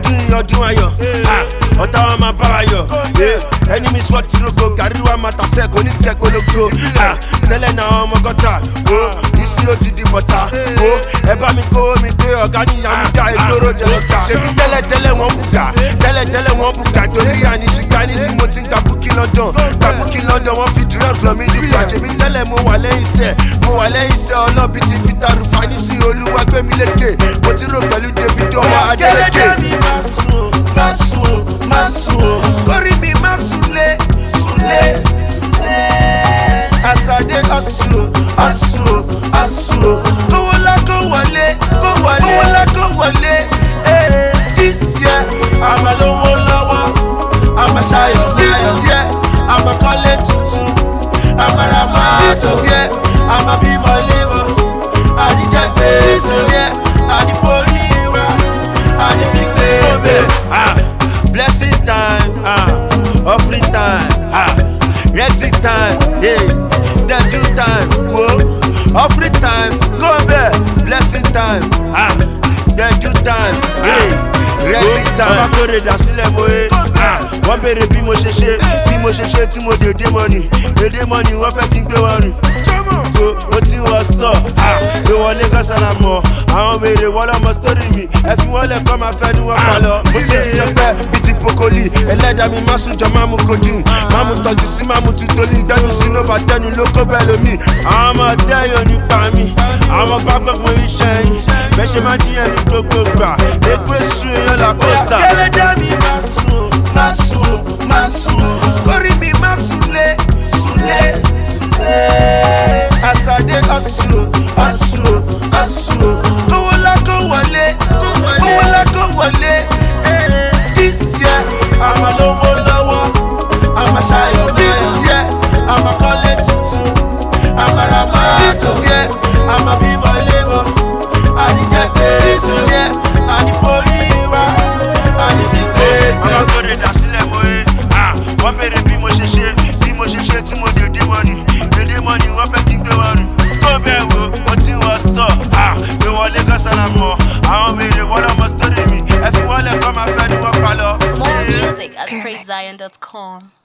ọdún yìí ọdún ayọ̀ Ah, ọ̀tá wa máa bá wa yọ̀ Yeah, ẹni mi sọ ti rogo gàrí wa máa tàṣẹ kò ní tẹ kólógó Ah, tẹ́lẹ̀ náà àwọn ọmọ gọ́tà o ìsí ó ti di bọ̀tà o ẹ bá mi kó mi pé ọ̀gá níyà mi dá ìgboro jẹlọta ṣèbí tẹ́lẹ̀ tẹ́lẹ̀ wọ́n bùkà tẹ́lẹ̀ tẹ́lẹ̀ wọ́n bùkà torí àníṣígbà ní sí mo ti ń gba búkí london gba búkí london wọ́n fi drug lọ mí nípa ṣèbí tẹ́lẹ̀ mo wà lẹ́yìn iṣẹ́ mo wà lẹ́yìn iṣẹ́ ọlọ́bí ti peter rufani sí olúwa gbẹ̀mí lékè mo ti rò pẹ̀lú david ọwọ́ adélèké. kẹlẹ́dẹ́ mi máa sùn máa sùn máa sùn kórì mi máa súnlé súnlé súnlé. asade ọ̀sùn ọ̀sùn ọ̀sùn kówó ńlá kó wọlé kó wọlé kówó ńlá kó wọlé. eh. this year àmà lówó lọ́wọ́ àmà ṣayọ̀ this year àmà kọ́lé tuntun àmà ra This mọ́tò year, àmà bímọ lébọ̀ àdìjẹ́ This gbèsè year, àdìforí wa àdìfigbé bẹ́ẹ̀. blessing time ah, offering time ah, exit time yeah, dedu time wo offering time go bẹ́ẹ̀ blessing time ah, dedu time yeah, exit time. ọba kórè dà sílẹ̀ mo ye wọ́n béèrè bí mo ṣe ṣe bí mo ṣe ṣe tí mo dé dé mọ́ni dédé mọ́ni wọ́n fẹ́ kí n gbé wọn rìn ko o ti wọ stọ gbé wọlé kọsánà mọ àwọn mèrè wọn lọmọ sítórì mi ẹ fi wọn lẹ kọ́ máa fẹ́ ni wọ́n pa lọ. mo ti jìyàn pẹ́ bíi ti pokoli ẹlẹ́dàá mi má sùn jọ má mu codeine má mu tọ́jú sí má mu tutoli gbẹ́nu sínú bàtẹ́nu ló kó bẹ́ẹ̀ lómi. àwọn ọmọ dẹ́yọ̀ nípa mi àwọn bá gbogbo iṣẹ́ yìí bẹ́ẹ̀ ṣe máa jiyàn ní gbogbo gbà èpè sùn èèyàn la pósítà. kẹlẹ́dẹ́ mi máa sùn máa sùn máa sùn kórì mi máa súnlé súnlé súnlé. asade ọ̀sùn ọ̀sùn ọ̀sùn. kówó ńlá kó wọlé kówó ńlá kó wọlé. eh. this year àmà lówó lọ́wọ́ àmà ṣayọ̀ this year àmà kọ́lé tuntun àmà ra mọ́tò This year, àmà bímọ lébọ̀ àdìjẹ́ This gbèsè year, àdìforí wa àdìfigbé. ọmọ gbọ́dọ̀ dà sílẹ̀ mọ́ ẹ wọ́n béèrè bí mo ṣe ṣe bí mo ṣe ṣe tí mo dèdè mọ́ni dèdè mọ́ni wọ́n fẹ́ kí n gbé wọn rìn tó bẹ́ẹ̀ wo mo ti wọ stọ̀ gbé wọlé kọ́sánà mọ́ àwọn mèrè wọ́n lọ́mọ sítórì mi ẹ fi wọ́n lẹ̀ kọ́ máa fẹ́ ni wọ́n pa lọ. More music at praisezion.com.